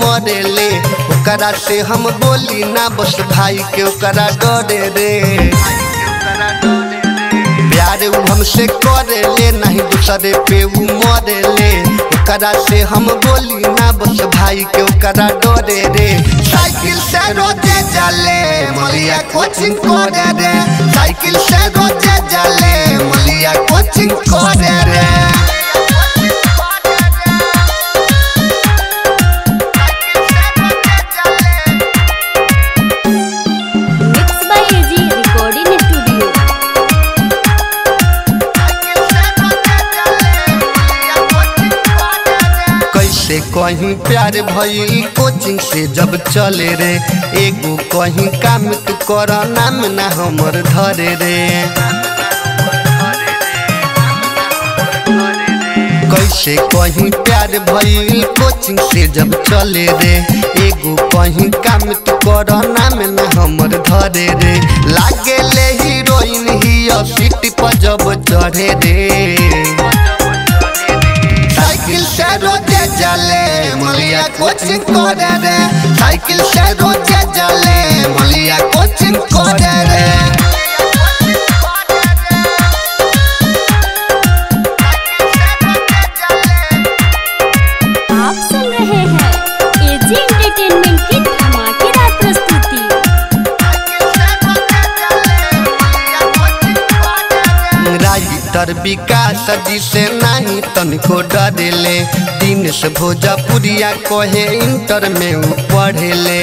मरेले ओकरा से हम बोली ना बस भाई के ओकरा डरे रे प्यार उ हमसे करेले नहीं दूसरे पे उ मरेले ओकरा से हम बोली ना बस भाई के ओकरा डरे रे साइकिल से रोजे जाले मलिया कोचिंग करे रे साइकिल से रोजे जाले मलिया कोचिंग करे रे mix by AG recording studio कैसे कहीं प्यार भइल कोचिंग से जब चले रे एगो कहीं काम तू कर नाम ना हमर धरे रे कैसे कहीं प्यार भइल कोचिंग से जब चले रे एगो कहीं काम तू कर नाम ना हमर धरे रे लागे ले हीरोइन ही सीट पर जब चढ़े रे साइकिल से रोजे जाले मलिया कोचिंग करे रे साइकिल से रोजे जाले मलिया कोचिंग करे रे आप सुन रहे हैं एजी एंटरटेनमेंट की धमाकेदार प्रस्तुति राइटर विकास जी से नहीं तनिको डरेले दिन से भोजपुरिया कहे इंटर में उ पढ़ेले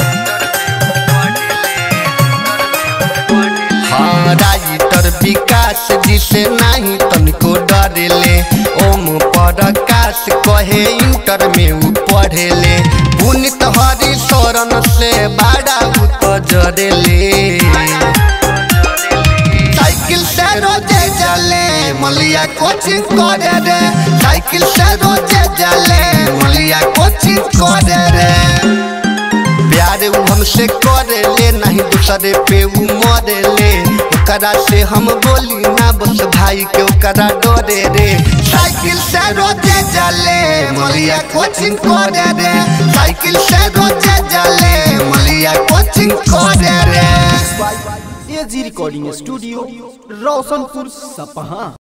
हाँ राइटर विकास जी से नहीं तनिको डरेले ओम प्रकाश कहे इंटर में उ पढ़ेले पुनित हरि शरण से बड़ा उ तो जरेले साइकिल से रोजे जाले मलिया कोचिंग करे रे साइकिल से रोजे जाले मलिया कोचिंग करे रे प्यार उ हमसे करेले नहीं दूसरे पे उ मरेले ओकरा से हम बोली ना बस भाई के ओकरा डरे रे साइकिल से रोजे जाले मलिया कोचिंग करे रे साइकिल से रोजे जाले मलिया कोचिंग करे रे एजी रिकॉर्डिंग स्टूडियो रोशनपुर सपहा